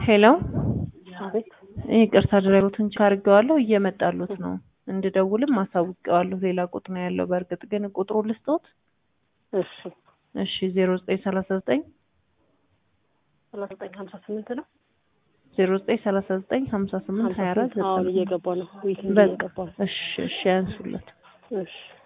ሄሎ አቤት ይቅርታ ድራይቨሩን ቼክ አድርጌዋለሁ እየመጣሉት ነው እንድደውልም አሳውቀዋለሁ ሌላ ቁጥር ነው ያለው በእርግጥ ግን ቁጥሩ ልስጦት እሺ እሺ ዜሮ ዘጠኝ ሰላሳ ዘጠኝ ሰላሳ ዘጠኝ ሀምሳ ስምንት ነው ዜሮ ዘጠኝ ሰላሳ ዘጠኝ ሀምሳ ስምንት ሀያ አራት አሁን እየገባ ነው ዊክ በቃ እየገባ ነው እሺ እሺ ያንሱለት እሺ